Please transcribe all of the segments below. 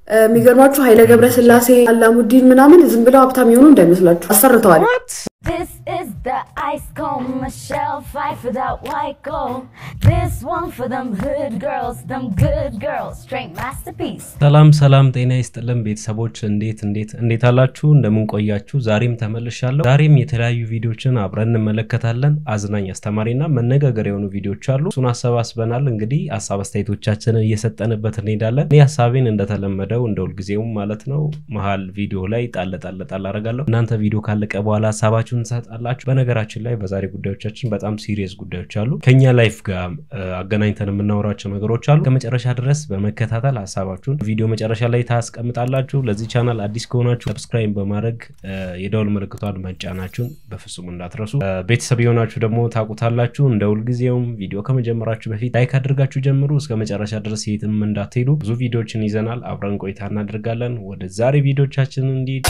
የሚገርማችሁ ኃይለ ገብረስላሴ አላሙዲን ምናምን ዝም ብለው ሀብታም የሆኑ እንዳይመስላችሁ አሰርተዋል። This is the ice comb, Michelle fight for that white gold. This one for them hood girls, them good girls, straight masterpiece. ሰላም ሰላም፣ ጤና ይስጥልን ቤተሰቦች፣ እንዴት እንዴት እንዴት አላችሁ? እንደምን ቆያችሁ? ዛሬም ተመልሻለሁ። ዛሬም የተለያዩ ቪዲዮችን አብረን እንመለከታለን። አዝናኝ፣ አስተማሪና መነጋገር የሆኑ ቪዲዮች አሉ። እሱን አሰባስበናል። እንግዲህ ሀሳብ አስተያየቶቻችንን እየሰጠንበት እንሄዳለን። እኔ ሀሳቤን እንደተለመደው እንደ ሁልጊዜውም ማለት ነው መሀል ቪዲዮ ላይ ጣል ጣል ጣል አደርጋለሁ። እናንተ ቪዲዮ ካለቀ በኋላ ሀሳባችሁን ትሰጣላችሁ። በነገራችን ላይ በዛሬ ጉዳዮቻችን በጣም ሲሪየስ ጉዳዮች አሉ። ከኛ ላይፍ ጋር አገናኝተን የምናወራቸው ነገሮች አሉ። ከመጨረሻ ድረስ በመከታተል ሀሳባችሁን ቪዲዮ መጨረሻ ላይ ታስቀምጣላችሁ። ለዚህ ቻናል አዲስ ከሆናችሁ ሰብስክራይብ በማድረግ የደውል ምልክቷን መጫናችሁን በፍጹም እንዳትረሱ። ቤተሰብ የሆናችሁ ደግሞ ታውቁታላችሁ። እንደ ሁልጊዜውም ቪዲዮ ከመጀመራችሁ በፊት ላይክ አድርጋችሁ ጀምሩ። እስከ መጨረሻ ድረስ የትም እንዳትሄዱ። ብዙ ቪዲዮችን ይዘናል። አብረን ቆይታ እናደርጋለን። ወደ ዛሬ ቪዲዮቻችን እንዲህ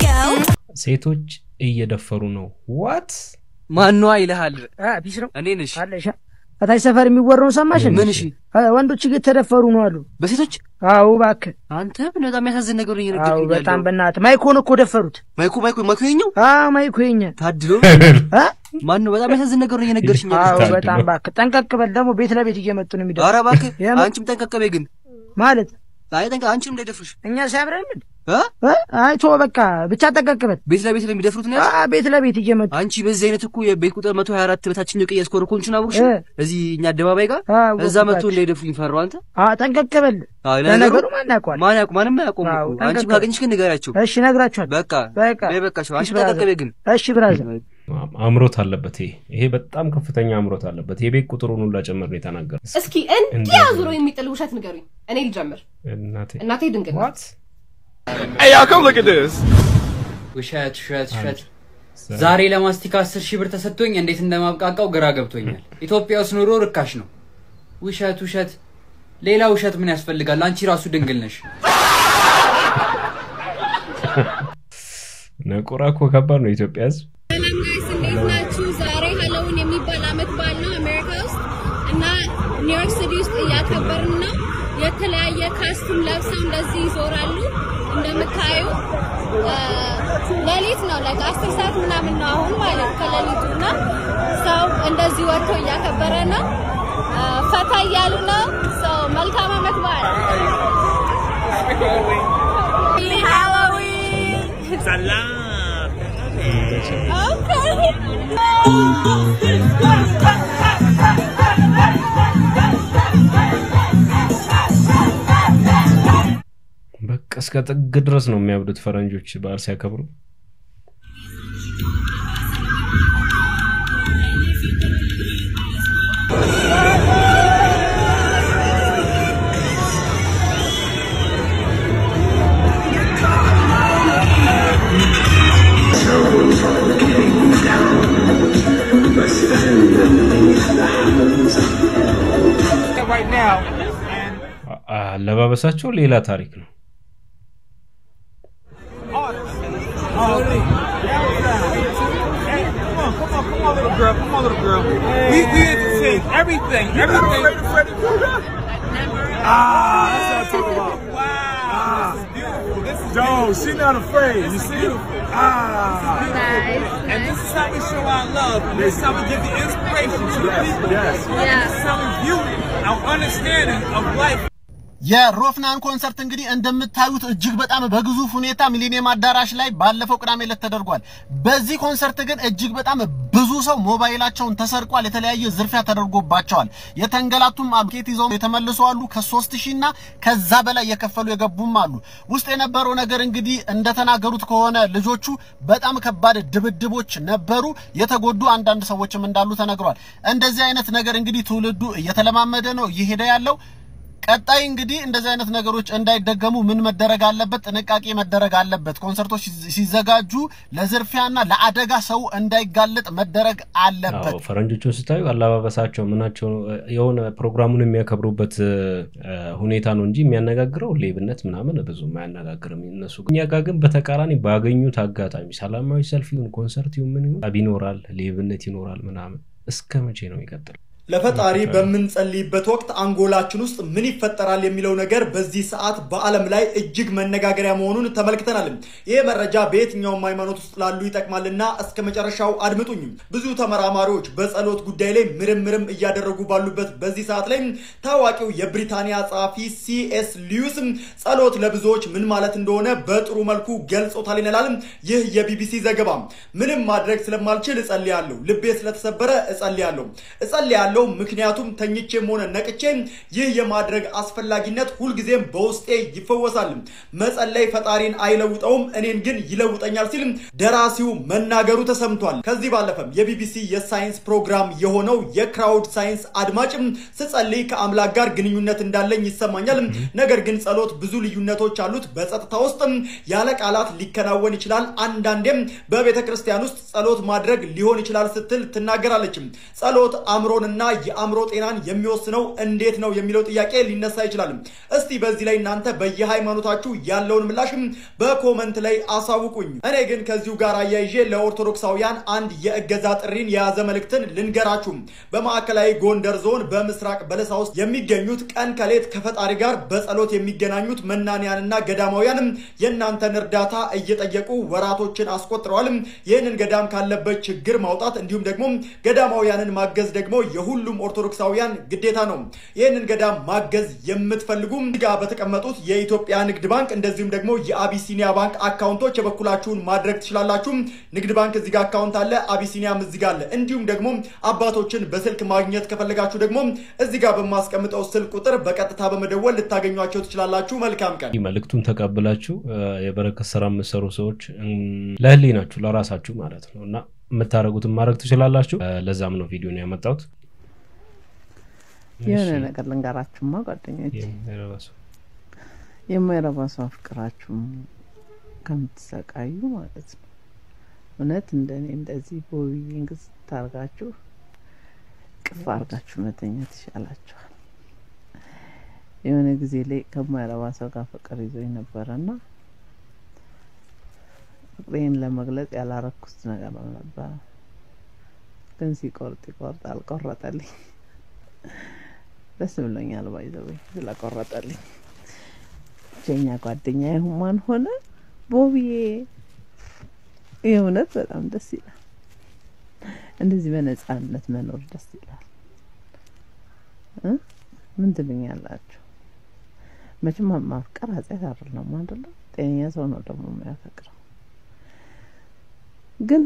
ሴቶች እየደፈሩ ነው። ዋት ማኗ ይልሃል ቢስ ነው እኔ ነሽ አለሻ ከታች ሰፈር የሚወራውን ሰማሽ? ምን እሺ ወንዶች እየተደፈሩ ነው አሉ። በሴቶች አዎ እባክህ። አንተ ምን በጣም የሚያሳዝን ነገር አዎ እየነገርከኝ በጣም ያለው በእናትህ ማይኮን እኮ ደፈሩት። ማይኩ ማይኩ ማይኩ የኛው አዎ ማይኮ የኛ ታድሎ አ? ማን ነው በጣም የሚያሳዝን ነገር እየነገርሽኝ አዎ ያለሽው በጣም እባክህ ጠንቀቅ በል። ደግሞ ቤት ለቤት እየመጡ ነው የሚደርሱ ኧረ እባክህ የምር? አንቺም ጠንቀቀቤ ግን ማለት አይ ጠንቀ አንቺም እንዳይደፍሩሽ እኛ ሲያብረን ምን እ እ? አይቶ በቃ ብቻ ጠንቀቅ በል። ቤት ለቤት ለሚደፍሩት ነው ያልሽው? አ ቤት ለቤት እየመጡ አንቺ በዚህ አይነት እኮ የቤት ቁጥር 124 በታችኛው ቀይ ያስኮረኮንችን አወቅሽ እ? እዚህ እኛ አደባባይ ጋር አዎ እዛ መጥቶ እንዳይደፍሩኝ ፈራው አንተ አ ጠንቀቅ በል። አዎ ለነገሩ ማን ያውቀዋል? ማን ያውቁ ማንም አያውቁም አዎ፣ እኮ አንቺ ጠንቀቅ ካገኘሽ ግን ንገሪያቸው እሺ እነግራችኋለሁ። በቃ በቃ በይ በቃ አንቺ እሺ፣ ብራዘር። ጠንቀቀቤ ግን እሺ ብራዘር አምሮት አለበት። ይሄ ይሄ በጣም ከፍተኛ አምሮት አለበት። የቤት ቁጥሩን ሁላ ጨምር ነው የተናገረው። እስኪ እንዲህ እንደዚህ አዙሮ የሚጥል ውሸት ንገሩኝ። እኔ ልጀምር። እናቴ እናቴ ድንግል ናት። ዋት ውሸት ውሸት ውሸት። ዛሬ ለማስቲካ አስር ሺህ ብር ተሰጥቶኝ እንዴት እንደማብቃቃው ግራ ገብቶኛል። ኢትዮጵያ ውስጥ ኑሮ ርካሽ ነው። ውሸት ውሸት። ሌላ ውሸት ምን ያስፈልጋል? አንቺ ራሱ ድንግል ነሽ። ነቆራ እኮ ከባድ ነው። የኢትዮጵያ ሕዝብ ሰላም ጋይስ እንዴት ናችሁ? ዛሬ ሃሎዊን የሚባል አመት በዓል ነው አሜሪካ ውስጥ እና ኒውዮርክ ሲቲ ውስጥ እያከበርን ነው። የተለያየ ካስቱም ለብሰው እንደዚህ ይዞራሉ። እንደምታዩ አ፣ ሌሊት ነው ላይክ አስር ሰዓት ምናምን ነው አሁን ማለት ከሌሊቱ እና ሰው እንደዚህ ወጥቶ እያከበረ ነው። አ፣ ፈታ እያሉ ነው። ሰው መልካም አመት በዓል ሃሎዊን በቃ እስከ ጥግ ድረስ ነው የሚያብዱት ፈረንጆች በዓል ሲያከብሩ። አ- አለባበሳቸው ሌላ ታሪክ ነው። We, we entertain everything, everything. Ah, that's what I'm talking about. Wow, this is beautiful. This is Joe, she not afraid. You see? Ah, and this is how we show our love. And this is how we give the inspiration to the people. Yes. This is how we view our understanding of life. የሮፍናን ኮንሰርት እንግዲህ እንደምታዩት እጅግ በጣም በግዙፍ ሁኔታ ሚሊኒየም አዳራሽ ላይ ባለፈው ቅዳሜ ዕለት ተደርጓል። በዚህ ኮንሰርት ግን እጅግ በጣም ብዙ ሰው ሞባይላቸውን ተሰርቋል። የተለያየ ዝርፊያ ተደርጎባቸዋል። የተንገላቱም አሉ፣ ኬት ይዘው የተመለሱ አሉ። ከሶስት ሺህ እና ከዛ በላይ የከፈሉ የገቡም አሉ። ውስጥ የነበረው ነገር እንግዲህ እንደተናገሩት ከሆነ ልጆቹ በጣም ከባድ ድብድቦች ነበሩ። የተጎዱ አንዳንድ ሰዎችም እንዳሉ ተነግሯል። እንደዚህ አይነት ነገር እንግዲህ ትውልዱ እየተለማመደ ነው እየሄደ ያለው ቀጣይ እንግዲህ እንደዚህ አይነት ነገሮች እንዳይደገሙ ምን መደረግ አለበት? ጥንቃቄ መደረግ አለበት። ኮንሰርቶች ሲዘ- ሲዘጋጁ ለዝርፊያና ለአደጋ ሰው እንዳይጋለጥ መደረግ አለበት። አዎ ፈረንጆቹን ስታዩ አለባበሳቸው ምናቸው የሆነ ፕሮግራሙን የሚያከብሩበት እ፣ ሁኔታ ነው እንጂ የሚያነጋግረው ሌብነት ምናምን ብዙም አያነጋግርም። እነሱ ግን እኛ ጋር ግን በተቃራኒ ባገኙት አጋጣሚ ሰላማዊ ሰልፍ ይሁን ኮንሰርት ይሁን ምን ይሁን ጠብ ይኖራል፣ ሌብነት ይኖራል ምናምን። እስከ መቼ ነው የሚቀጥለው? ለፈጣሪ በምንጸልይበት ወቅት አንጎላችን ውስጥ ምን ይፈጠራል የሚለው ነገር በዚህ ሰዓት በዓለም ላይ እጅግ መነጋገሪያ መሆኑን ተመልክተናል። ይህ መረጃ በየትኛውም ሃይማኖት ውስጥ ላሉ ይጠቅማልና እስከ መጨረሻው አድምጡኝ። ብዙ ተመራማሪዎች በጸሎት ጉዳይ ላይ ምርምርም እያደረጉ ባሉበት በዚህ ሰዓት ላይ ታዋቂው የብሪታንያ ጸሐፊ ሲኤስ ሊዩስ ጸሎት ለብዙዎች ምን ማለት እንደሆነ በጥሩ መልኩ ገልጾታል ይላል ይህ የቢቢሲ ዘገባ። ምንም ማድረግ ስለማልችል እጸልያለሁ፣ ልቤ ስለተሰበረ እጸልያለሁ እጸልያለሁ ምክንያቱም ተኝቼም ሆነ ነቅቼ ይህ የማድረግ አስፈላጊነት ሁልጊዜም በውስጤ ይፈወሳል። መጸለይ ፈጣሪን አይለውጠውም፣ እኔን ግን ይለውጠኛል ሲል ደራሲው መናገሩ ተሰምቷል። ከዚህ ባለፈም የቢቢሲ የሳይንስ ፕሮግራም የሆነው የክራውድ ሳይንስ አድማጭም ስጸልይ ከአምላክ ጋር ግንኙነት እንዳለኝ ይሰማኛል። ነገር ግን ጸሎት ብዙ ልዩነቶች አሉት። በጸጥታ ውስጥ ያለ ቃላት ሊከናወን ይችላል። አንዳንዴም በቤተ ክርስቲያን ውስጥ ጸሎት ማድረግ ሊሆን ይችላል ስትል ትናገራለች። ጸሎት አእምሮንና የአእምሮ ጤናን የሚወስነው እንዴት ነው የሚለው ጥያቄ ሊነሳ ይችላል። እስቲ በዚህ ላይ እናንተ በየሃይማኖታችሁ ያለውን ምላሽም በኮመንት ላይ አሳውቁኝ። እኔ ግን ከዚሁ ጋር አያይዤ ለኦርቶዶክሳውያን አንድ የእገዛ ጥሪን የያዘ መልእክትን ልንገራችሁ። በማዕከላዊ ጎንደር ዞን በምስራቅ በለሳ ውስጥ የሚገኙት ቀን ከሌት ከፈጣሪ ጋር በጸሎት የሚገናኙት መናንያንና ገዳማውያን የእናንተን እርዳታ እየጠየቁ ወራቶችን አስቆጥረዋል። ይህንን ገዳም ካለበት ችግር ማውጣት እንዲሁም ደግሞ ገዳማውያንን ማገዝ ደግሞ የሁሉም ኦርቶዶክሳውያን ግዴታ ነው። ይህንን ገዳም ማገዝ የምትፈልጉ ጋ በተቀመጡት የኢትዮጵያ ንግድ ባንክ እንደዚሁም ደግሞ የአቢሲኒያ ባንክ አካውንቶች የበኩላችሁን ማድረግ ትችላላችሁ። ንግድ ባንክ እዚጋ አካውንት አለ፣ አቢሲኒያም እዚጋ አለ። እንዲሁም ደግሞ አባቶችን በስልክ ማግኘት ከፈለጋችሁ ደግሞ እዚጋ በማስቀምጠው ስልክ ቁጥር በቀጥታ በመደወል ልታገኟቸው ትችላላችሁ። መልካም ቀን። መልእክቱን ተቀብላችሁ የበረከት ስራ የምትሰሩ ሰዎች ለህሊናችሁ ለራሳችሁ ማለት ነው እና የምታደርጉትን ማድረግ ትችላላችሁ። ለዛም ነው ቪዲዮን ያመጣሁት። የሆነ ነገር ልንገራችሁማ ጓደኞች፣ የማይረባ ሰው አፍቅራችሁ ከምትሰቃዩ ማለት ነው እውነት እንደኔ እንደዚህ በውይይን ግዝ ታርጋችሁ ቅፍ አርጋችሁ መተኛት ይሻላችኋል። የሆነ ጊዜ ላይ ከማይረባ ሰው ጋር ፍቅር ይዞኝ ነበረና ፍቅሬን ለመግለጽ ያላረኩት ነገር ነበረ፣ ግን ሲቆርጥ ይቆርጥ አልቆረጠልኝ። ደስ ብሎኛል ባይዘወይ ስለቆረጠልኝ። ብቸኛ ጓደኛ ይሁማን ሆነ ቦብዬ የእውነት በጣም ደስ ይላል። እንደዚህ በነጻነት መኖር ደስ ይላል። ምን ትሉኛላችሁ? መቼም ማፍቀር ኃጢአት አይደለም አይደለም። ጤነኛ ሰው ነው ደግሞ የሚያፈቅረው። ግን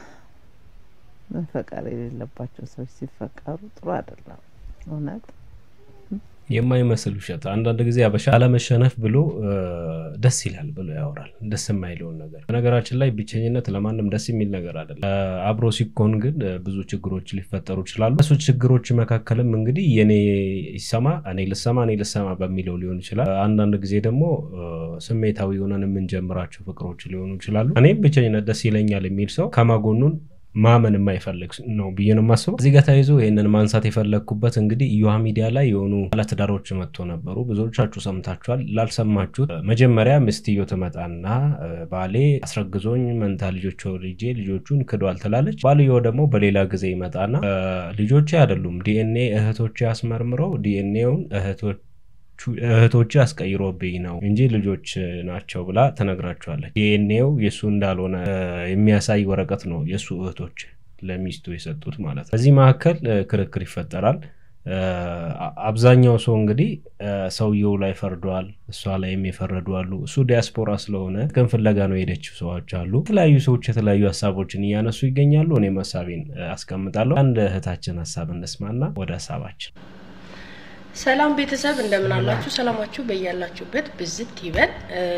መፈቀር የሌለባቸው ሰዎች ሲፈቀሩ ጥሩ አይደለም እውነት የማይመስል ውሸት አንዳንድ ጊዜ አበሻ አለመሸነፍ ብሎ ደስ ይላል ብሎ ያወራል። ደስ የማይለውን ነገር በነገራችን ላይ ብቸኝነት ለማንም ደስ የሚል ነገር አይደለም። አብሮ ሲኮን ግን ብዙ ችግሮች ሊፈጠሩ ይችላሉ። እሱ ችግሮች መካከልም እንግዲህ የኔ ይሰማ እኔ ልሰማ እኔ ልሰማ በሚለው ሊሆን ይችላል። አንዳንድ ጊዜ ደግሞ ስሜታዊ ሆነን የምንጀምራቸው ፍቅሮች ሊሆኑ ይችላሉ። እኔም ብቸኝነት ደስ ይለኛል የሚል ሰው ከማጎኑን ማመን የማይፈልግ ነው ብዬ ነው የማስበው። እዚህ ጋር ተያይዞ ይህንን ማንሳት የፈለግኩበት እንግዲህ እዮሃ ሚዲያ ላይ የሆኑ ባለትዳሮች መጥቶ ነበሩ። ብዙዎቻችሁ ሰምታችኋል። ላልሰማችሁት መጀመሪያ ሚስትዮ ትመጣና ባሌ አስረግዞኝ መንታ ልጆች ልጄ ልጆቹን ክዷል ትላለች። ባልየው ደግሞ በሌላ ጊዜ ይመጣና ልጆቼ አይደሉም ዲኤንኤ እህቶቼ አስመርምረው ዲኤንኤውን እህቶች እህቶች አስቀይሮብኝ ነው እንጂ ልጆች ናቸው ብላ ትነግራቸዋለች። ዲኤንኤው የእሱ እንዳልሆነ የሚያሳይ ወረቀት ነው የእሱ እህቶች ለሚስቱ የሰጡት ማለት ነው። በዚህ መካከል ክርክር ይፈጠራል። አብዛኛው ሰው እንግዲህ ሰውየው ላይ ፈርዷል፣ እሷ ላይም የፈረዱ አሉ። እሱ ዲያስፖራ ስለሆነ ግን ፍለጋ ነው የሄደችው ሰዎች አሉ። የተለያዩ ሰዎች የተለያዩ ሀሳቦችን እያነሱ ይገኛሉ። እኔም ሀሳቤን አስቀምጣለሁ። አንድ እህታችን ሀሳብ እንስማና ወደ ሀሳባችን ሰላም ቤተሰብ እንደምን አላችሁ? ሰላማችሁ በያላችሁበት ብዝት ይበል።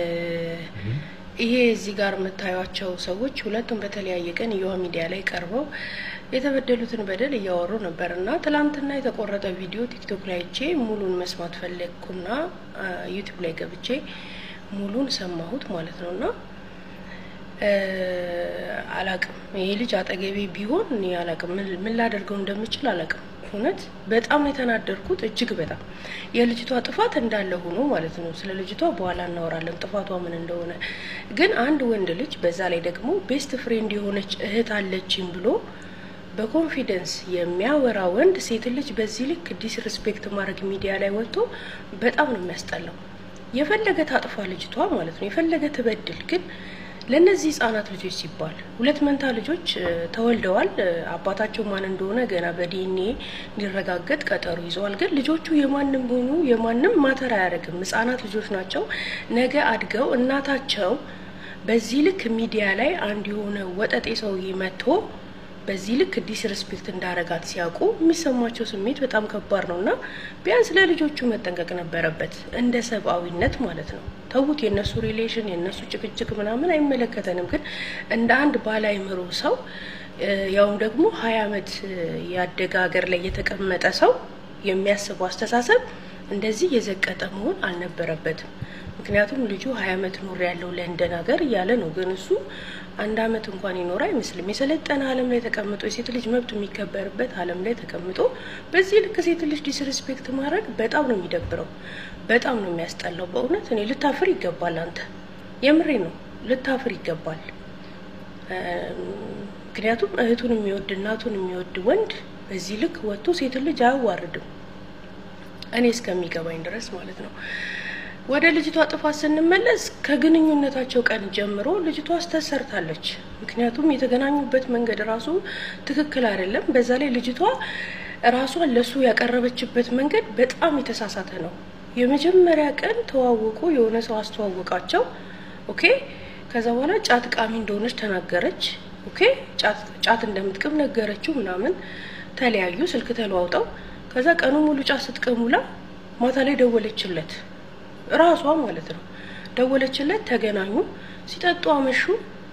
ይሄ እዚህ ጋር የምታዩቸው ሰዎች ሁለቱም በተለያየ ቀን እዮሃ ሚዲያ ላይ ቀርበው የተበደሉትን በደል እያወሩ ነበር እና ትላንትና የተቆረጠ ቪዲዮ ቲክቶክ ላይ አይቼ ሙሉን መስማት ፈለግኩና ዩቲዩብ ላይ ገብቼ ሙሉን ሰማሁት ማለት ነው እና አላቅም ይሄ ልጅ አጠገቤ ቢሆን እኔ አላቅም ምን ላደርገው እንደምችል አላቅም። እውነት በጣም ነው የተናደርኩት፣ እጅግ በጣም የልጅቷ ጥፋት እንዳለ ሆኖ ማለት ነው። ስለ ልጅቷ በኋላ እናወራለን ጥፋቷ ምን እንደሆነ። ግን አንድ ወንድ ልጅ በዛ ላይ ደግሞ ቤስት ፍሬንድ የሆነች እህት አለችኝ ብሎ በኮንፊደንስ የሚያወራ ወንድ ሴት ልጅ በዚህ ልክ ዲስሪስፔክት ማድረግ ሚዲያ ላይ ወጥቶ በጣም ነው የሚያስጠላው። የፈለገ ታጥፋ ልጅቷ ማለት ነው የፈለገ ትበድል፣ ግን ለእነዚህ ህጻናት ልጆች ሲባል ሁለት መንታ ልጆች እ፣ ተወልደዋል። እ፣ አባታቸው ማን እንደሆነ ገና በዲኤንኤ እንዲረጋገጥ ቀጠሮ ይዘዋል። ግን ልጆቹ የማንም ሆኑ የማንም ማተር አያደርግም። ህጻናት ልጆች ናቸው። ነገ አድገው እናታቸው በዚህ ልክ ሚዲያ ላይ አንድ የሆነ ወጠጤ ሰውዬ መጥቶ በዚህ ልክ ዲስሬስፔክት እንዳረጋት ሲያውቁ የሚሰማቸው ስሜት በጣም ከባድ ነው እና ቢያንስ ለልጆቹ መጠንቀቅ ነበረበት፣ እንደ ሰብአዊነት ማለት ነው። ተዉት፣ የእነሱ ሪሌሽን የእነሱ ጭቅጭቅ ምናምን አይመለከተንም። ግን እንደ አንድ ባለ አእምሮ ሰው እ፣ ያውም ደግሞ ሀያ አመት እ፣ ያደገ ሀገር ላይ የተቀመጠ ሰው የሚያስበው አስተሳሰብ እንደዚህ የዘቀጠ መሆን አልነበረበትም። ምክንያቱም ልጁ ሀያ አመት ኖር ያለው ለንደን ሀገር እያለ ነው። ግን እሱ አንድ አመት እንኳን ይኖር አይመስልም። የሰለጠነ ዓለም ላይ ተቀምጦ የሴት ልጅ መብት የሚከበርበት ዓለም ላይ ተቀምጦ በዚህ ልክ ሴት ልጅ ዲስሪስፔክት ማድረግ በጣም ነው የሚደብረው፣ በጣም ነው የሚያስጠላው። በእውነት እኔ ልታፍር ይገባል። አንተ የምሬ ነው፣ ልታፍር ይገባል። እ፣ ምክንያቱም እህቱን የሚወድ እናቱን የሚወድ ወንድ በዚህ ልክ ወጥቶ ሴት ልጅ አያዋርድም። እኔ እስከሚገባኝ ድረስ ማለት ነው። ወደ ልጅቷ ጥፋት ስንመለስ ከግንኙነታቸው ቀን ጀምሮ ልጅቷ ስህተት ሰርታለች። ምክንያቱም የተገናኙበት መንገድ ራሱ ትክክል አይደለም። በዛ ላይ ልጅቷ ራሷን ለሱ ያቀረበችበት መንገድ በጣም የተሳሳተ ነው። የመጀመሪያ ቀን ተዋወቁ፣ የሆነ ሰው አስተዋወቃቸው። ኦኬ። ከዛ በኋላ ጫት ቃሚ እንደሆነች ተናገረች። ኦኬ። ጫት ጫት እንደምትቅም ነገረችው ምናምን። ተለያዩ፣ ስልክ ተለዋውጠው። ከዛ ቀኑ ሙሉ ጫት ስትቅሙላ ማታ ላይ ደወለችለት ራሷ ማለት ነው። ደወለችለት፣ ተገናኙ፣ ሲጠጡ አመሹ።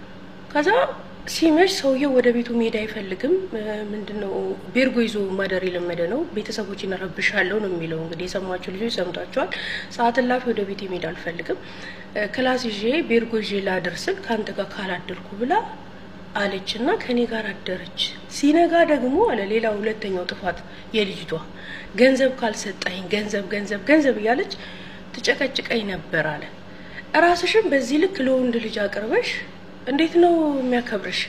ከዛ ሲመሽ ሰውየው ወደ ቤቱ መሄድ አይፈልግም። እ፣ ምንድነው ቤርጎ ይዞ ማደር የለመደ ነው። ቤተሰቦችን እረብሻለሁ ነው የሚለው። እንግዲህ የሰማችሁ ልጆች ሰምታችኋል። ሰዓት እላፊ ወደ ቤት መሄድ አልፈልግም፣ እ፣ ክላስ ይዤ ቤርጎ ይዤ ላድር ስል ከአንተ ጋር ካላደርኩ ብላ አለች እና ከኔ ጋር አደረች። ሲነጋ ደግሞ አለ ሌላ ሁለተኛው ጥፋት የልጅቷ ገንዘብ ካልሰጠኝ ገንዘብ ገንዘብ ገንዘብ እያለች ትጨቀጭቀኝ ነበር አለ። እራስሽን በዚህ ልክ ለወንድ ልጅ አቅርበሽ እንዴት ነው የሚያከብርሽ?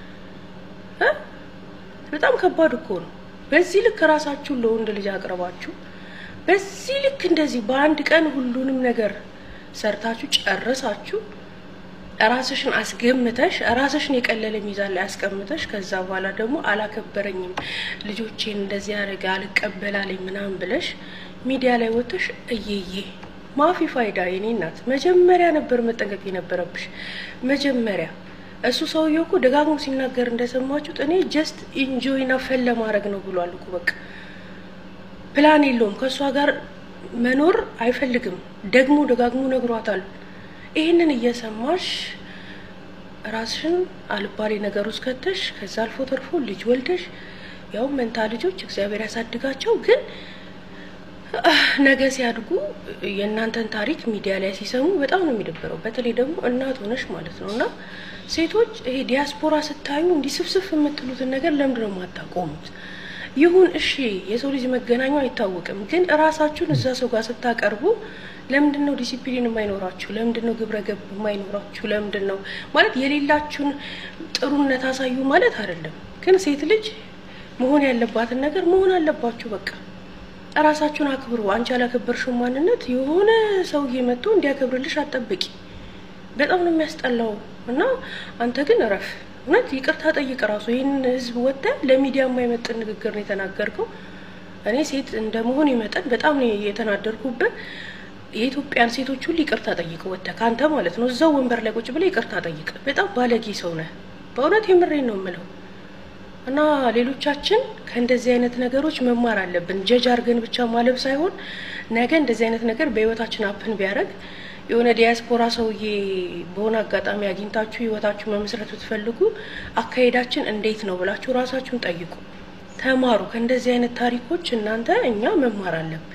እ? በጣም ከባድ እኮ ነው። በዚህ ልክ ራሳችሁን ለወንድ ልጅ አቅርባችሁ በዚህ ልክ እንደዚህ በአንድ ቀን ሁሉንም ነገር ሰርታችሁ ጨርሳችሁ ራስሽን አስገምተሽ ራስሽን የቀለለ ሚዛን ላይ አስቀምተሽ ከዛ በኋላ ደግሞ አላከበረኝም፣ ልጆቼን እንደዚህ ያደረገ አልቀበላለኝ ምናምን ብለሽ ሚዲያ ላይ ወጥተሽ እየዬ ማፊ ፋይዳ የኔ እናት መጀመሪያ ነበር መጠንቀቅ የነበረብሽ። መጀመሪያ እሱ ሰውዬው እኮ ደጋግሞ ሲናገር እንደሰማችሁት እኔ ጀስት ኢንጆይና ፈን ለማድረግ ነው ብሏል እኮ በቃ ፕላን የለውም ከእሷ ጋር መኖር አይፈልግም። ደግሞ ደጋግሞ ነግሯታል። ይህንን እየሰማሽ ራስሽን አልባሌ ነገር ውስጥ ከተሽ ከዛ አልፎ ተርፎ ልጅ ወልደሽ ያው መንታ ልጆች እግዚአብሔር ያሳድጋቸው ግን ነገ ሲያድጉ የእናንተን ታሪክ ሚዲያ ላይ ሲሰሙ በጣም ነው የሚደብረው። በተለይ ደግሞ እናት ሆነሽ ማለት ነው። እና ሴቶች ይሄ ዲያስፖራ ስታዩ እንዲህ ስፍስፍ የምትሉትን ነገር ለምንድን ነው የማታቆሙት? ይሁን እሺ፣ የሰው ልጅ መገናኙ አይታወቅም። ግን እራሳችሁን እዛ ሰው ጋር ስታቀርቡ ለምንድን ነው ዲሲፕሊን የማይኖራችሁ? ለምንድን ነው ግብረ ገብ የማይኖራችሁ? ለምንድን ነው ማለት የሌላችሁን ጥሩነት አሳዩ ማለት አይደለም። ግን ሴት ልጅ መሆን ያለባትን ነገር መሆን አለባችሁ በቃ እራሳችሁን አክብሩ። አንቺ ያላከበርሽው ማንነት የሆነ ሰውዬ መጥቶ እንዲያከብርልሽ አትጠብቂ። በጣም ነው የሚያስጠላው። እና አንተ ግን እረፍ፣ እውነት ይቅርታ ጠይቅ። ራሱ ይህን ህዝብ ወጥተህ ለሚዲያ የማይመጥን ንግግር ነው የተናገርከው። እኔ ሴት እንደ መሆን መጠን በጣም ነው የተናደርኩበት። የኢትዮጵያን ሴቶች ሁሉ ይቅርታ ጠይቅ፣ ወጥተህ ከአንተ ማለት ነው። እዛው ወንበር ላይ ቁጭ ብለህ ይቅርታ ጠይቅ። በጣም ባለጌ ሰው ነህ። በእውነት የምሬን ነው የምለው። እና ሌሎቻችን ከእንደዚህ አይነት ነገሮች መማር አለብን። ጀጅ አድርገን ብቻ ማለብ ሳይሆን ነገ እንደዚህ አይነት ነገር በህይወታችን አፕን ቢያደርግ የሆነ ዲያስፖራ ሰውዬ በሆነ አጋጣሚ አግኝታችሁ ህይወታችሁ መመስረት ብትፈልጉ አካሄዳችን እንዴት ነው ብላችሁ ራሳችሁን ጠይቁ፣ ተማሩ። ከእንደዚህ አይነት ታሪኮች እናንተ እኛ መማር አለብን።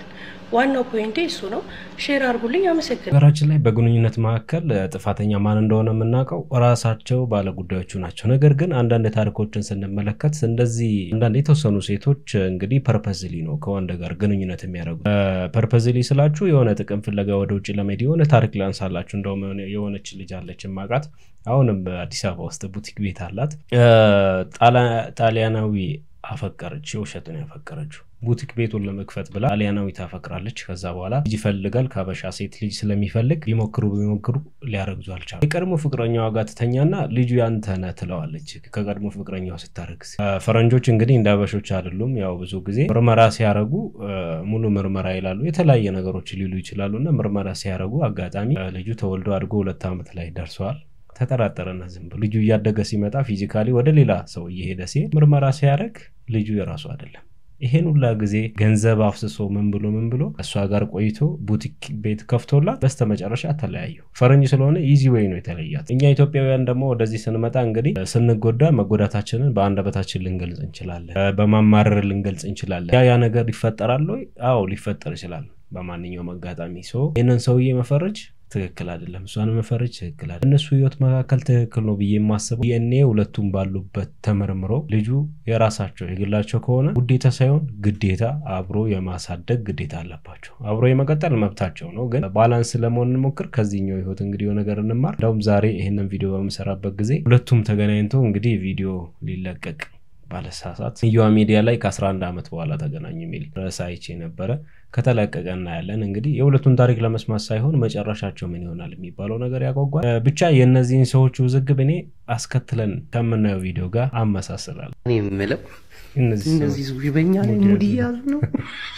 ዋናው ፖይንቴ እሱ ነው። ሼር አድርጉልኝ። አመሰግናለሁ። ነገራችን ላይ በግንኙነት መካከል እ፣ ጥፋተኛ ማን እንደሆነ የምናውቀው ራሳቸው ባለጉዳዮቹ ናቸው። ነገር ግን አንዳንድ ታሪኮችን ስንመለከት እንደዚህ አንዳንድ የተወሰኑ ሴቶች እ፣ እንግዲህ ፐርፐዝሊ ነው ከወንድ ጋር ግንኙነት የሚያደርጉት። ፐርፐዝሊ ስላችሁ የሆነ ጥቅም ፍለጋ ወደ ውጭ ለመሄድ የሆነ ታሪክ ላንሳላችሁ። እንደውም የሆነ- የሆነች ልጅ አለች ማቃት አሁንም በአዲስ አበባ ውስጥ ቡቲክ ቤት አላት። እ፣ ጣላ- ጣሊያናዊ አፈቀረች። የውሸትን ያፈቀረችው ቡቲክ ቤቱን ለመክፈት ብላ ጣሊያናዊ ታፈቅራለች። ከዛ በኋላ ልጅ ይፈልጋል ከሀበሻ ሴት ልጅ ስለሚፈልግ ቢሞክሩ ቢሞክሩ ሊያረግዙ አልቻሉ። የቀድሞ ፍቅረኛዋ ጋር ትተኛና ልጁ ያንተ ነህ ትለዋለች። ከቀድሞ ፍቅረኛዋ ስታረግዝ ፈረንጆች እንግዲህ እንደ ሀበሾች አይደሉም። ያው ብዙ ጊዜ ምርመራ ሲያረጉ እ፣ ሙሉ ምርመራ ይላሉ። የተለያየ ነገሮች ሊሉ ይችላሉ እና ምርመራ ሲያረጉ አጋጣሚ እ፣ ልጁ ተወልዶ አድጎ ሁለት ዓመት ላይ ደርሰዋል። ተጠራጠረና ዝም ብሎ ልጁ እያደገ ሲመጣ ፊዚካሊ ወደ ሌላ ሰው እየሄደ ሲሄድ ምርመራ ሲያደርግ ልጁ የራሱ አይደለም። ይሄን ሁላ ጊዜ ገንዘብ አፍስሶ ምን ብሎ ምን ብሎ እሷ ጋር ቆይቶ ቡቲክ ቤት ከፍቶላት በስተመጨረሻ ተለያዩ። ፈረንጅ ስለሆነ ኢዚ ዌይ ነው የተለያት። እኛ ኢትዮጵያውያን ደግሞ ወደዚህ ስንመጣ እንግዲህ ስንጎዳ መጎዳታችንን በአንደበታችን ልንገልጽ እንችላለን፣ እ፣ በማማረር ልንገልጽ እንችላለን። ያ ያ ነገር ይፈጠራል ወይ? አዎ ሊፈጠር ይችላል በማንኛውም አጋጣሚ። ሶ ይህንን ሰውዬ መፈረጅ ትክክል አይደለም። እሷን መፈረጅ ትክክል አይደለም። እነሱ ህይወት መካከል ትክክል ነው ብዬ የማስበው ዲኤንኤ ሁለቱም ባሉበት ተመርምሮ ልጁ የራሳቸው የግላቸው ከሆነ ውዴታ ሳይሆን ግዴታ አብሮ የማሳደግ ግዴታ አለባቸው። አብሮ የመቀጠል መብታቸው ነው። ግን ባላንስ ለመሆን እንሞክር። ከዚህኛው ህይወት እንግዲህ የሆነ ነገር እንማር። እንደውም ዛሬ ይህንን ቪዲዮ በምሰራበት ጊዜ ሁለቱም ተገናኝተው እንግዲህ ቪዲዮ ሊለቀቅ ባለሳሳት እየዋ ሚዲያ ላይ ከ11 ዓመት በኋላ ተገናኙ የሚል ርዕስ አይቼ ነበረ። ከተለቀቀ እናያለን። እንግዲህ የሁለቱን ታሪክ ለመስማት ሳይሆን መጨረሻቸው ምን ይሆናል የሚባለው ነገር ያጓጓል። እ፣ ብቻ የእነዚህን ሰዎች ውዝግብ እኔ አስከትለን ከምናየው ቪዲዮ ጋር አመሳስላለሁ። እኔ የምለው እነዚህ እነዚህ ሰዎች ሰዎች በእኛ ላይ ሙድ ሙድ ያዙ እያዙ ነው።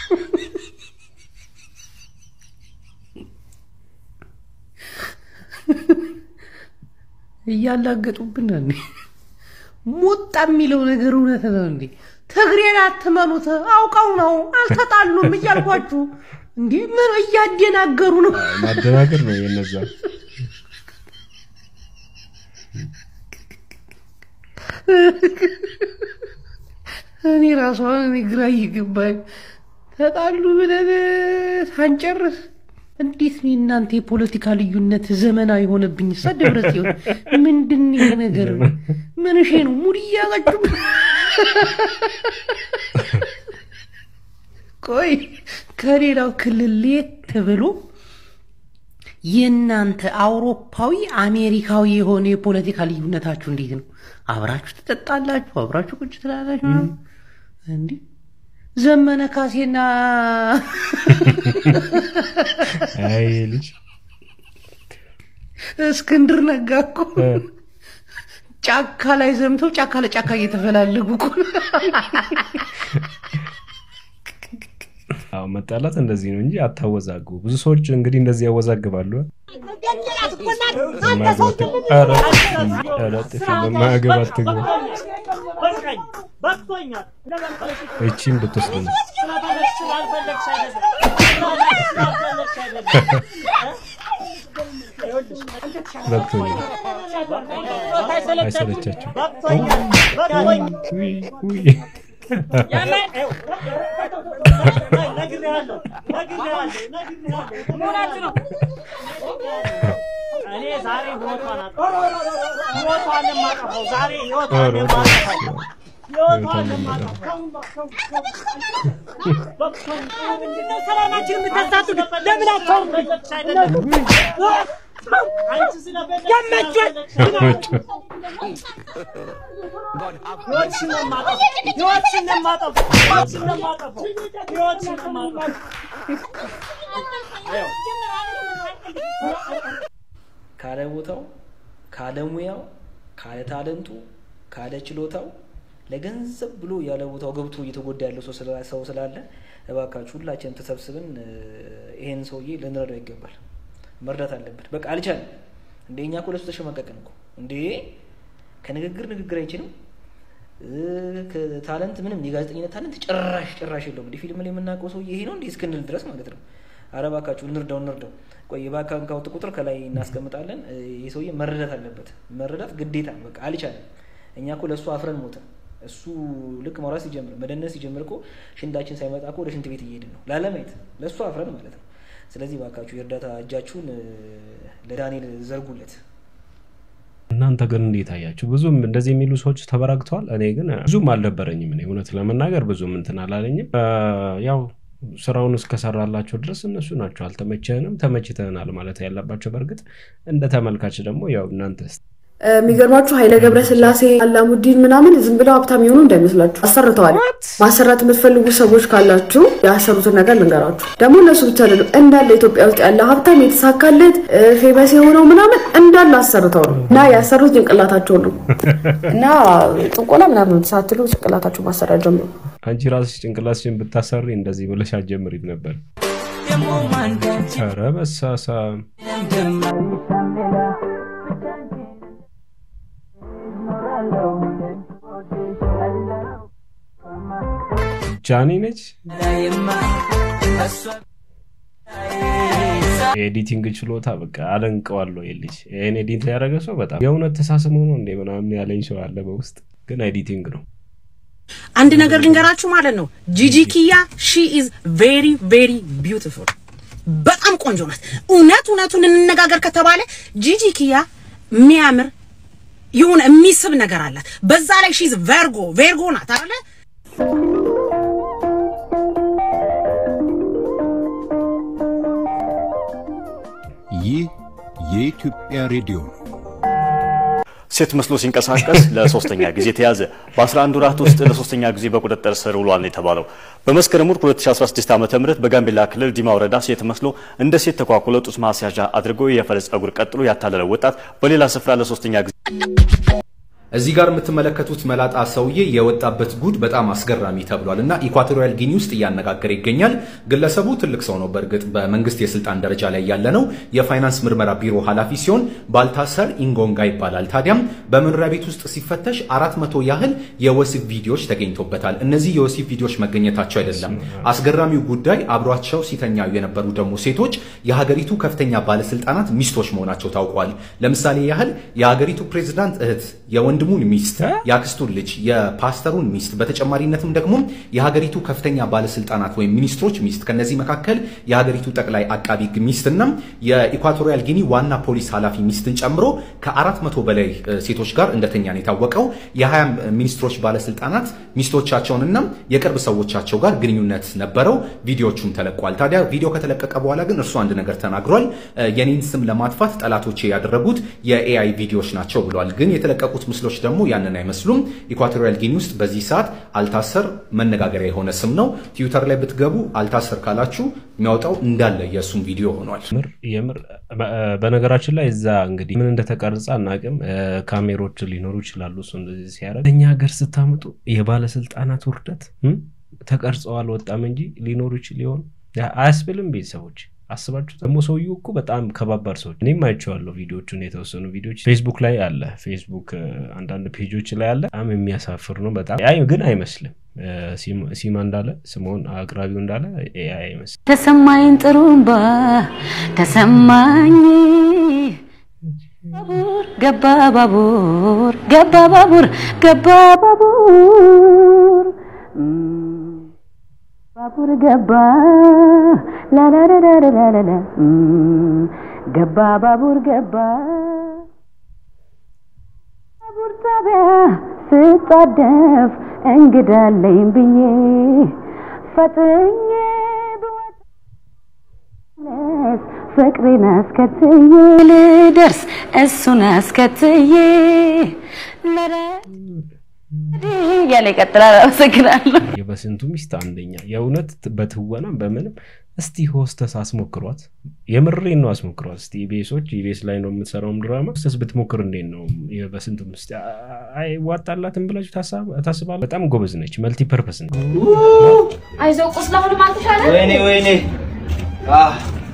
እያላገጡብን ነው እንዴ? ሞጣ የሚለው ነገር እውነት ነው እንዴ? ትግሬን አትመኑት፣ አውቀው ነው አልተጣሉም እያልኳችሁ እንዴ? ምን እያደናገሩ ነው? ማደናገር ነው የነዛ እኔ ራሷ እኔ ግራ እየገባኝ ተጣሉ ብለን ሳንጨርስ እንዴት ነው እናንተ የፖለቲካ ልዩነት ዘመናዊ የሆነብኝ? ሳ ደብረ ጽዮን ምንድን ነው ይሄ ነገር? ምንሼ ነው ሙድ እያዛችሁ? ቆይ ከሌላው ክልል ለየት ብሎ የእናንተ አውሮፓዊ አሜሪካዊ የሆነ የፖለቲካ ልዩነታችሁ እንዴት ነው? አብራችሁ ትጠጣላችሁ፣ አብራችሁ ቁጭ ትላላችሁ። እንዲህ ዘመነ ካሴና አይ ልጅ እስክንድር ነጋ እኮ ጫካ ላይ ዘምተው ጫካ ለጫካ እየተፈላለጉ እኮ ነው። አዎ መጣላት እንደዚህ ነው እንጂ አታወዛግቡ። ብዙ ሰዎች እንግዲህ እንደዚህ ያወዛግባሉ። በማያገባት ኧረ ኧረ ጥፊ በማያገባት ትግባ እቺን ብትወስድ ነው በቅቶኛል። አይሰለቻችሁም? ውይ ውይ እኔ ዛሬ ህይወቷን አጠፋሁ። ህይወቷን የማጠፋው ዛሬ ህይወቷን የማጠፋው ህይወቷን የማጠፋው ምንድነው ሰላማችን የምታሳጡት? ለምን አታውም? አንቺ ስለበለች ህይወትሽን ነው የማጠፋው። ህይወትሽን ነው የማጠፋው። ህይወትሽን ነው የማጠፋው። ህይወትሽን ነው የማጠፋው። ካለ ቦታው ካለ ሙያው ካለ ታለንቱ ካለ ችሎታው ለገንዘብ ብሎ ያለ ቦታው ገብቶ እየተጎዳ ያለው ሰው ስላ- ሰው ስላለ እባካችሁ ሁላችንም ተሰብስበን እ፣ ይሄን ሰውዬ ልንረዳው ይገባል። መርዳት አለበት። በቃ አልቻለም። እንደ እኛ እኮ ለሱ ተሸማቀቅን እኮ እንዴ! ከንግግር ንግግር አይችልም እ፣ ከታለንት ምንም የጋዜጠኝነት ታለንት ጭራሽ ጭራሽ የለውም። እንደ ፊልም ላይ የምናውቀው ሰውዬ ይሄ ነው እንዲህ እስክንል ድረስ ማለት ነው። አረ እባካችሁ እንርዳው እንርዳው። ቆይ የባንክ አካውንት ቁጥር ከላይ እናስቀምጣለን። እ፣ ይህ ሰውዬ መረዳት አለበት። መረዳት ግዴታ ነው። በቃ አልቻለም። እኛ እኮ ለእሱ አፍረን ሞትን። እሱ ልክ ማውራት ሲጀምር መደነስ ሲጀምር እኮ ሽንታችን ሳይመጣ እኮ ወደ ሽንት ቤት እየሄድን ነው ላለማየት ለእሱ አፍረን ማለት ነው። ስለዚህ ባካችሁ የእርዳታ እጃችሁን እ፣ ለዳንኤል ዘርጉለት። እናንተ ግን እንዴት አያችሁ? ብዙም እንደዚህ የሚሉ ሰዎች ተበራክተዋል። እኔ ግን ብዙም አልደበረኝም። እኔ እውነት ለመናገር ብዙም እንትን አላለኝም። አ፣ ያው ስራውን እስከሰራላቸው ድረስ እነሱ ናቸው አልተመቸንም፣ ተመችተናል ማለት ያለባቸው። በእርግጥ እንደ ተመልካች ደግሞ ያው እናንተ የሚገርማችሁ ኃይለ ገብረስላሴ አላሙዲን ምናምን ዝም ብለው ሀብታም የሆኑ እንዳይመስላችሁ አሰርተዋል። ማሰራት የምትፈልጉ ሰዎች ካላችሁ ያሰሩትን ነገር ልንገራችሁ። ደግሞ እነሱ ብቻ አይደሉም፣ እንዳለ ኢትዮጵያ ውስጥ ያለ ሀብታም የተሳካለት ፌመስ የሆነው ምናምን እንዳለ አሰርተው ነው እና ያሰሩት ጭንቅላታቸው ነው እና ጥንቆላ ምናምን ሳትሉ ጭንቅላታችሁ ማሰራት ጀምሩ። አንቺ ራስሽ ጭንቅላትሽን ብታሰሪ እንደዚህ ብለሽ አትጀምሪም ነበር። ኧረ በሳሳም ጃኒ ነች። የኤዲቲንግ ችሎታ በቃ አደንቀዋለሁ። የልጅ ይህን ኤዲት ያደረገ ሰው በጣም የእውነት ተሳስሞ ነው እንደ ምናምን ያለኝ ሰው አለ በውስጥ ግን ኤዲቲንግ ነው። አንድ ነገር ልንገራችሁ ማለት ነው። ጂጂ ኪያ ሺ ኢዝ ቬሪ ቬሪ ቢዩቲፉል በጣም ቆንጆ ናት። እውነት እውነቱን እንነጋገር ከተባለ ጂጂ ኪያ የሚያምር የሆነ የሚስብ ነገር አላት። በዛ ላይ ሺዝ ቨርጎ ቬርጎ ናት አይደለ? ይህ የኢትዮጵያ ሬዲዮ ነው። ሴት መስሎ ሲንቀሳቀስ ለሶስተኛ ጊዜ ተያዘ። በ11 ወራት ውስጥ ለሶስተኛ ጊዜ በቁጥጥር ስር ውሏል ነው የተባለው። በመስከረም ወር 2016 ዓ.ም በጋምቤላ ክልል ዲማ ወረዳ ሴት መስሎ እንደ ሴት ተኳኩሎ ጡት ማስያዣ አድርጎ የፈረስ ጸጉር ቀጥሎ ያታለለው ወጣት በሌላ ስፍራ ለሶስተኛ ጊዜ እዚህ ጋር የምትመለከቱት መላጣ ሰውዬ የወጣበት ጉድ በጣም አስገራሚ ተብሏል እና ኢኳቶሪያል ጊኒ ውስጥ እያነጋገረ ይገኛል። ግለሰቡ ትልቅ ሰው ነው። በእርግጥ በመንግስት የስልጣን ደረጃ ላይ ያለ ነው። የፋይናንስ ምርመራ ቢሮ ኃላፊ ሲሆን ባልታሰር ኢንጎንጋ ይባላል። ታዲያም በመኖሪያ ቤት ውስጥ ሲፈተሽ አራት መቶ ያህል የወሲብ ቪዲዮዎች ተገኝቶበታል። እነዚህ የወሲብ ቪዲዮዎች መገኘታቸው አይደለም አስገራሚው ጉዳይ፣ አብሯቸው ሲተኛዩ የነበሩ ደግሞ ሴቶች የሀገሪቱ ከፍተኛ ባለስልጣናት ሚስቶች መሆናቸው ታውቋል። ለምሳሌ ያህል የሀገሪቱ ፕሬዚዳንት እህት የወንድሙን ሚስት፣ የአክስቱን ልጅ፣ የፓስተሩን ሚስት በተጨማሪነትም ደግሞ የሀገሪቱ ከፍተኛ ባለስልጣናት ወይም ሚኒስትሮች ሚስት ከነዚህ መካከል የሀገሪቱ ጠቅላይ አቃቢ ሕግ ሚስትና የኢኳቶሪያል ጊኒ ዋና ፖሊስ ኃላፊ ሚስትን ጨምሮ ከአራት መቶ በላይ እ፣ ሴቶች ጋር እንደተኛ ነው የታወቀው። የሀያ ሚኒስትሮች ባለስልጣናት ሚስቶቻቸውንና የቅርብ ሰዎቻቸው ጋር ግንኙነት ነበረው። ቪዲዮቹም ተለቋል። ታዲያ ቪዲዮ ከተለቀቀ በኋላ ግን እርሱ አንድ ነገር ተናግሯል። እ፣ የኔን ስም ለማጥፋት ጠላቶቼ ያደረጉት የኤአይ ቪዲዮዎች ናቸው ብሏል። ግን የተለቀቁት ምስሎች ደግሞ ያንን አይመስሉም። ኢኳቶሪያል ጊኒ ውስጥ በዚህ ሰዓት አልታሰር መነጋገሪያ የሆነ ስም ነው። ትዊተር ላይ ብትገቡ አልታሰር ካላችሁ የሚያወጣው እንዳለ የእሱም ቪዲዮ ሆኗል። የምር በ- በነገራችን ላይ እዛ እንግዲህ ምን እንደተቀረጸ አናውቅም። እ፣ ካሜሮች ሊኖሩ ይችላሉ። እሱ እንደዚህ ሲያደርግ እኛ ሀገር ስታመጡ የባለስልጣናት ውርደት እም፣ ተቀርጸው አልወጣም እንጂ ሊኖሩ ይችል ሊሆን አያስብልም። ቤተሰቦች አስባችሁ ደግሞ ሰውዬው እኮ በጣም ከባባድ ሰዎች እኔም አይቼዋለሁ ቪዲዮቹን የተወሰኑ ቪዲዮች ፌስቡክ ላይ አለ ፌስቡክ እ፣ አንዳንድ ፔጆች ላይ አለ በጣም የሚያሳፍር ነው በጣም አይ ግን አይመስልም እ፣ ሲማ- ሲማ እንዳለ ስምኦን አቅራቢው እንዳለ ኤአይ አይመስልም ተሰማኝ ጥሩምባ ተሰማኝ ገባ ባቡር ገባ ባቡር ገባ ባቡር እም፣ ባቡር ገባ ላላላላላላላ እም፣ ገባ ባቡር ገባ ባቡር ጣቢያ ስጣደፍ እንግዳለኝ ብዬ ፈጥኜ ብወጣስ ፍቅሬን አስከትዬ ልደርስ እሱን አስከትዬ ለረ እያለ ይቀጥላል። አመሰግናለሁ። የበስንቱ ሚስት አንደኛ የእውነት በትወናም በምንም እስቲ ሆስተስ አስሞክሯት። የምሬን ነው አስሞክሯት። እስቲ ኢቢኤሶች ኢቢኤስ ላይ ነው የምትሰራውም ድራማ ሆስተስ ብትሞክር እንዴት ነው የበስንቱ ሚስት አይዋጣላትም ብላችሁ ታስባ- ታስባለ? በጣም ጎበዝ ነች። መልቲ ፐርፐስ ነች። አይዞህ ቁስል አሁንም አልተሻለ? ወይኔ ወይኔ አህ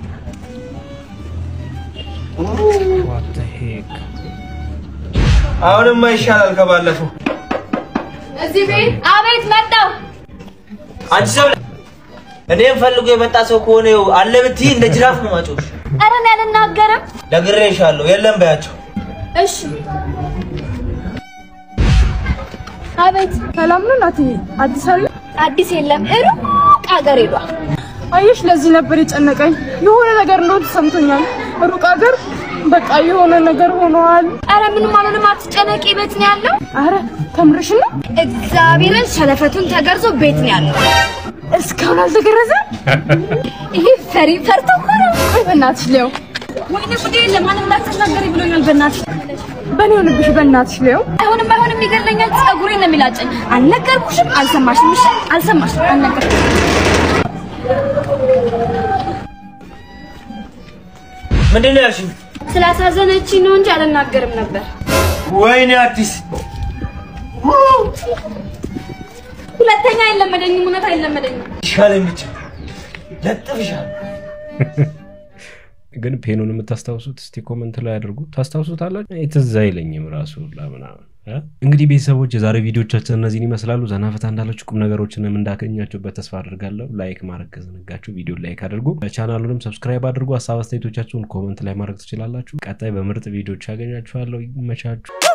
አሁንማ ይሻላል ከባለፈው። እዚህ ቤት አቤት መጣው። አንቺ ሰው እኔም ፈልጎ የመጣ ሰው ከሆነ ይኸው አለ ብትይ እንደ ጅራፍ ነው ማጮሽ። ኧረ እኔ አልናገርም። ነግሬሻለሁ። የለም በያቸው። እሺ አቤት። ሰላም ነው እናቴ? አዲስ አለ? አዲስ የለም፣ ሩቅ ሀገር ሄዷል። አየሽ፣ ለዚህ ነበር የጨነቀኝ። የሆነ ነገር እንደሆነ ተሰምቶኛል። ሩቅ ሀገር በቃ የሆነ ነገር ሆኗል። አረ ምንም አልሆነም፣ አትጨነቂ። ቤት ነው ያለው። አረ ተምርሽ ነው? እግዚአብሔርን ሸለፈቱን ተገርዞ ቤት ነው ያለው። እስካሁን አልተገረዘም። ይሄ ፈሪ ፈርቶ እኮ ነው። ቆይ በእናትሽ ሊያው ወይኔ ጉዴ! ለማንም እንዳትናገሪ ብሎኛል። በእናትሽ በእኔ ሆንብሽ። በእናትሽ ሊያው አይሆንም፣ አይሆንም፣ ይገለኛል። ጸጉሬን ነው የሚላጨኝ። አልነገርኩሽም? አልሰማሽም? እሺ አልሰማሽም? አልነገርኩሽም። ምንድን ነው ያልሽኝ? ስላሳዘነችኝ ነው እንጂ አልናገርም ነበር። ወይኔ አዲስ ሁለተኛ አይለመደኝም፣ እውነት አይለመደኝም። ይሻለኝ ብቻ ለጥፍሻል። ግን ፔኑን የምታስታውሱት እስቲ ኮመንት ላይ አድርጉ። ታስታውሱታላችሁ? እኔ ትዝ አይለኝም ራሱ ለምናምን እ? እንግዲህ ቤተሰቦች የዛሬ ቪዲዮቻችን እነዚህን ይመስላሉ። ዘናፈታ እንዳላችሁ ቁም ነገሮችንም እንዳገኛችሁበት ተስፋ አድርጋለሁ። ላይክ ማድረግ ከዘነጋችሁ ቪዲዮ ላይክ አድርጉ። ቻናሉንም ሰብስክራይብ አድርጉ። ሀሳብ አስተያየቶቻችሁን ኮመንት ላይ ማድረግ ትችላላችሁ። ቀጣይ በምርጥ ቪዲዮች ያገኛችኋለሁ። ይመቻችሁ።